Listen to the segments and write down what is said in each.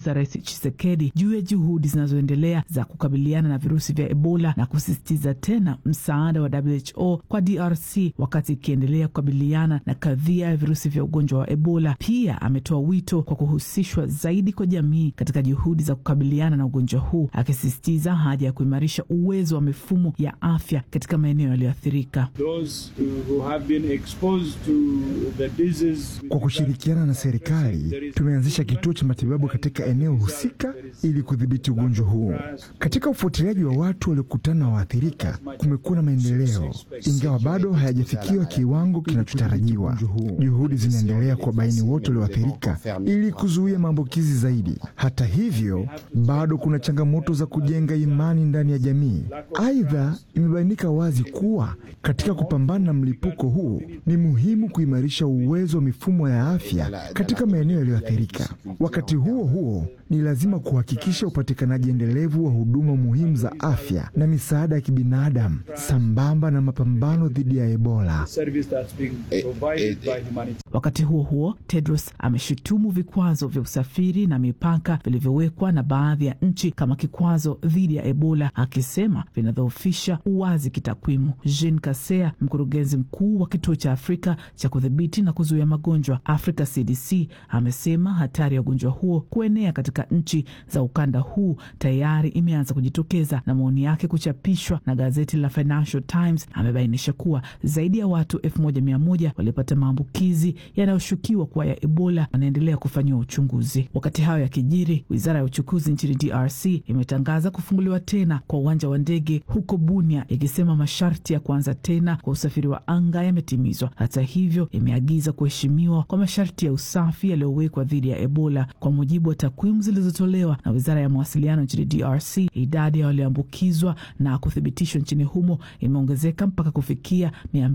za Rais Tshisekedi juu ya juhudi zinazoendelea za kukabiliana na virusi vya Ebola na kusisitiza tena msaada wa WHO kwa DRC wakati ikiendelea kukabiliana na kadhia ya virusi vya ugonjwa wa Ebola. Pia ametoa wito kwa kuhusishwa zaidi kwa jamii katika juhudi za kukabiliana na ugonjwa huu, akisisitiza haja ya kuimarisha uwezo wa mifumo ya afya katika maeneo yaliyoathirika. Kwa kushirikiana na serikali, tumeanzisha kituo cha matibabu katika eneo husika ili kudhibiti ugonjwa huu. Katika ufuatiliaji wa watu waliokutana na waathirika, kumekuwa na maendeleo, ingawa bado hayajafikiwa kiwango kinachotarajiwa. Juhudi zinaendelea kuwabaini wote walioathirika ili kuzuia maambukizi zaidi. Hata hivyo, bado kuna changamoto za kujenga imani ndani ya jamii. Aidha, imebainika wazi kuwa katika kupambana na mlipuko huu ni muhimu kuimarisha uwezo wa mifumo ya afya katika maeneo yaliyoathirika. Wakati huo huo, ni lazima kuhakikisha upatikanaji endelevu wa huduma muhimu za afya na misaada ya kibinadamu sambamba na mapambano dhidi ya Ebola. Wakati huo huo, Tedros ameshutumu vikwazo vya usafiri na mipaka vilivyowekwa na baadhi ya nchi kama kikwazo dhidi ya Ebola, akisema vinadhoofisha uwazi kitakwimu. Jean Kasea, mkurugenzi mkuu wa kituo cha Afrika cha kudhibiti na kuzuia magonjwa Africa CDC, amesema hatari ya ugonjwa huo kuenea katika nchi za ukanda huu tayari imeanza kujitokeza, na maoni yake kuchapishwa na gazeti la Financial Times amebainisha kuwa zaidi ya watu elfu moja mia moja walipata maambukizi yanayoshukiwa kuwa ya Ebola wanaendelea kufanyiwa uchunguzi. Wakati hayo yakijiri, wizara ya uchukuzi nchini DRC imetangaza kufunguliwa tena kwa uwanja wa ndege huko Bunia, ikisema masharti ya kuanza tena kwa usafiri wa anga yametimizwa. Hata hivyo, imeagiza kuheshimiwa kwa masharti ya usafi yaliyowekwa dhidi ya Ebola. Kwa mujibu wa takwimu zilizotolewa na wizara ya mawasiliano nchini DRC, idadi ya walioambukizwa na kuthibitishwa nchini humo imeongezeka mpaka kufikia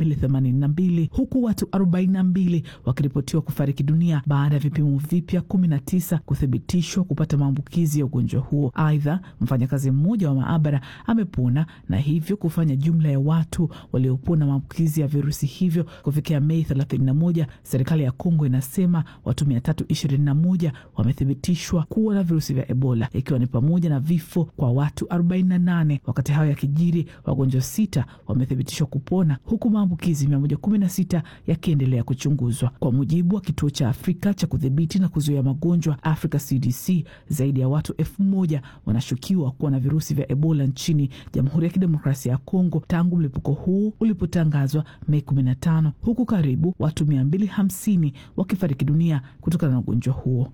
282 huku watu 42 wakiripotiwa kufariki dunia baada ya vipimo vipya 19 kuthibitishwa kupata maambukizi ya ugonjwa huo. Aidha, mfanyakazi mmoja wa maabara amepona na hivyo kufanya jumla ya watu waliopona maambukizi ya virusi hivyo kufikia Mei 31. Serikali ya Kongo inasema watu 321 wamethibitishwa kuwa na virusi vya Ebola, ikiwa ni pamoja na vifo kwa watu 48. Wakati hayo yakijiri, wagonjwa sita wamethibitishwa kupona huku maambukizi 116 yakiendelea kuchunguzwa. Kwa mujibu wa kituo cha Afrika cha kudhibiti na kuzuia magonjwa Africa CDC, zaidi ya watu elfu moja wanashukiwa kuwa na virusi vya Ebola nchini Jamhuri ya Kidemokrasia ya Kongo tangu mlipuko huu ulipotangazwa Mei 15, huku karibu watu 250 wakifariki dunia kutokana na ugonjwa huo.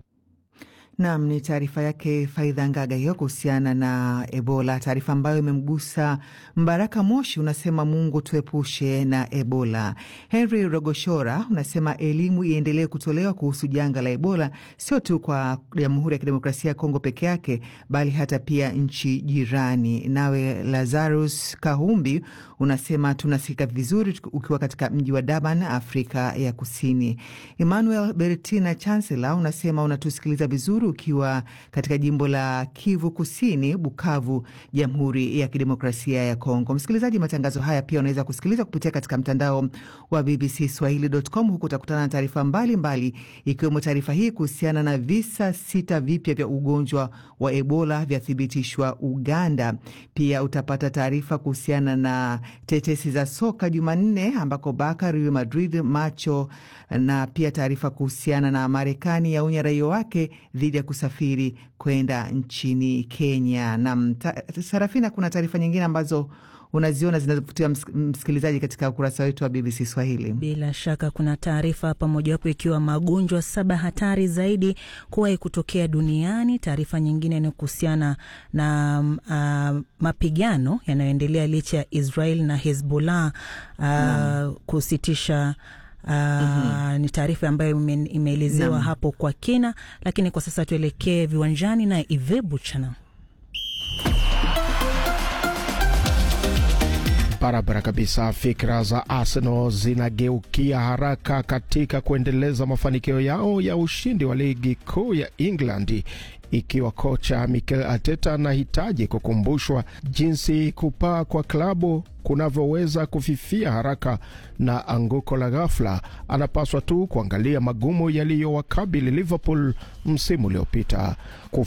Nam ni taarifa yake Faidha Ngaga hiyo kuhusiana na Ebola, taarifa ambayo imemgusa Mbaraka Moshi. Unasema Mungu tuepushe na Ebola. Henry Rogoshora unasema elimu iendelee kutolewa kuhusu janga la Ebola, sio tu kwa Jamhuri ya Kidemokrasia ya Kongo peke yake, bali hata pia nchi jirani. Nawe Lazarus Kahumbi unasema tunasikika vizuri ukiwa katika mji wa Durban, Afrika ya Kusini. Emmanuel Bertina Chancellor unasema unatusikiliza vizuri ukiwa katika jimbo la Kivu Kusini, Bukavu, Jamhuri ya Kidemokrasia ya Kongo. Msikilizaji, matangazo haya pia unaweza kusikiliza kupitia katika mtandao wa BBC Swahili.com. Huku utakutana na taarifa mbalimbali, ikiwemo taarifa hii kuhusiana na visa sita vipya vya ugonjwa wa Ebola vyathibitishwa Uganda. Pia utapata taarifa kuhusiana na tetesi za soka Jumanne ambako Barca, Real Madrid, macho na pia taarifa kuhusiana na Marekani yaonya raia wake dhidi ya kusafiri kwenda nchini Kenya. Na Sarafina, kuna taarifa nyingine ambazo unaziona zinazovutia msikilizaji katika ukurasa wetu wa BBC Swahili. Bila shaka kuna taarifa hapa, mojawapo ikiwa magonjwa saba hatari zaidi kuwahi kutokea duniani. Taarifa nyingine ni kuhusiana na uh, mapigano yanayoendelea licha ya Israel na Hezbollah uh, kusitisha Uh, mm -hmm. Ni taarifa ambayo imeelezewa hapo kwa kina, lakini kwa sasa tuelekee viwanjani na Ive Buchana. Barabara kabisa. Fikra za Arsenal zinageukia haraka katika kuendeleza mafanikio yao ya ushindi wa ligi kuu ya England ikiwa kocha Mikel Arteta anahitaji kukumbushwa jinsi kupaa kwa klabu kunavyoweza kufifia haraka na anguko la ghafla. Anapaswa tu kuangalia magumu yaliyowakabili Liverpool msimu uliopita.